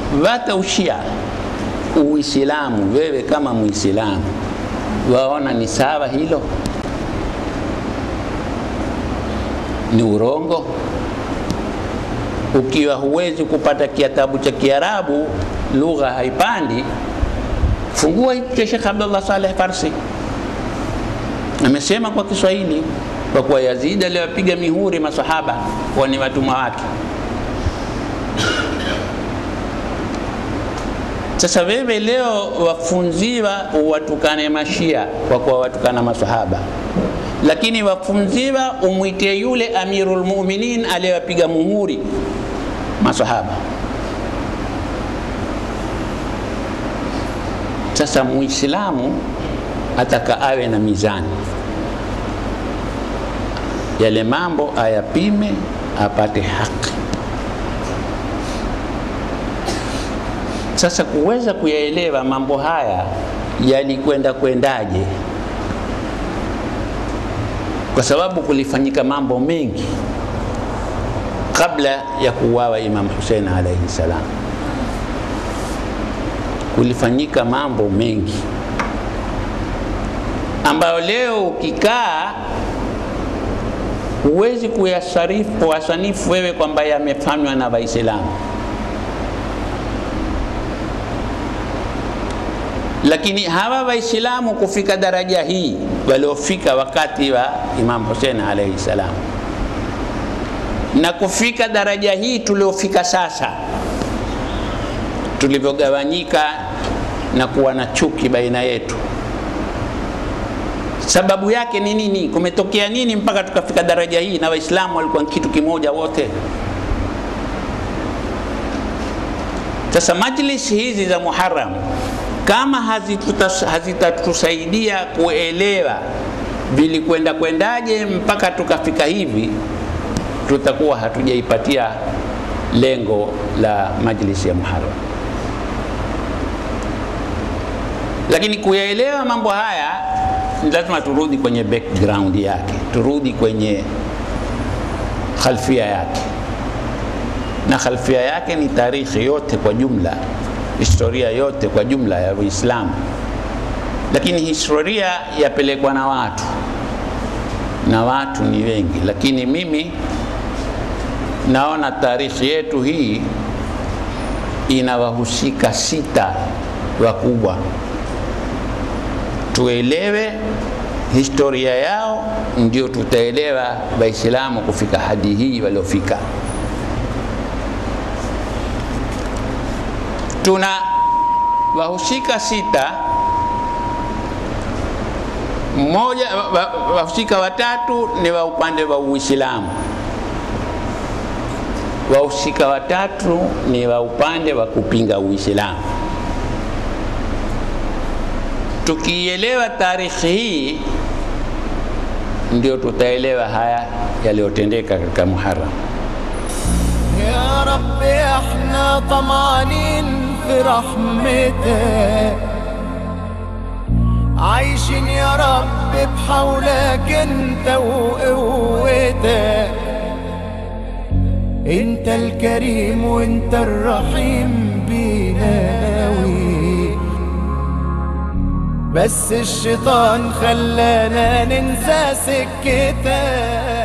vata ushia Uislamu, wewe kama Muislamu waona ni sawa hilo? Ni urongo. Ukiwa huwezi kupata kitabu cha Kiarabu, lugha haipandi, fungua hiki cha Sheikh Abdullah Saleh Farsi, amesema kwa Kiswahili, kwa kuwa Yazid aliwapiga mihuri masahaba kuwa ni watumwa wake. Sasa wewe leo wafunziwa watukane mashia kwa kuwa watukana masahaba, lakini wafunziwa umwitie yule Amirul Mu'minin aliyewapiga muhuri masahaba. Sasa Muislamu ataka awe na mizani, yale mambo ayapime, apate haki. Sasa kuweza kuyaelewa mambo haya yalikwenda kwendaje, kwa sababu kulifanyika mambo mengi kabla ya kuuawa Imam Hussein alaihi salam. Kulifanyika mambo mengi ambayo leo ukikaa huwezi kuyasarifu kuwasanifu wewe kwamba yamefanywa na Waislamu. lakini hawa Waislamu kufika daraja hii waliofika wakati wa Imam Hussein alaihi salam na kufika daraja hii tuliofika sasa, tulivyogawanyika na kuwa na chuki baina yetu, sababu yake ni nini? Kumetokea nini mpaka tukafika daraja hii na Waislamu walikuwa kitu kimoja wote? Sasa majlis hizi za Muharram kama hazitatusaidia kuelewa vilikwenda kwendaje mpaka tukafika hivi, tutakuwa hatujaipatia lengo la majlisi ya Muharram. Lakini kuyaelewa mambo haya ni lazima turudi kwenye background yake, turudi kwenye khalfia yake, na khalfia yake ni tarikhi yote kwa jumla historia yote kwa jumla ya Uislamu, lakini historia yapelekwa na watu na watu ni wengi, lakini mimi naona tarikhi yetu hii ina wahusika sita wakubwa. Tuelewe historia yao, ndio tutaelewa Waislamu kufika hadi hii waliofika. tuna wahusika sita. Mmoja wahusika watatu ni wa upande wa Uislamu, wahusika watatu ni wa upande wa kupinga Uislamu. Tukielewa tarikhi hii, ndio tutaelewa haya yaliyotendeka katika Muharram. يا رب احنا طمعانين في رحمتك عايشين يا رب بحولك انت وقوتك انت الكريم وانت الرحيم بينا قوي بس الشيطان خلانا ننسى سكتك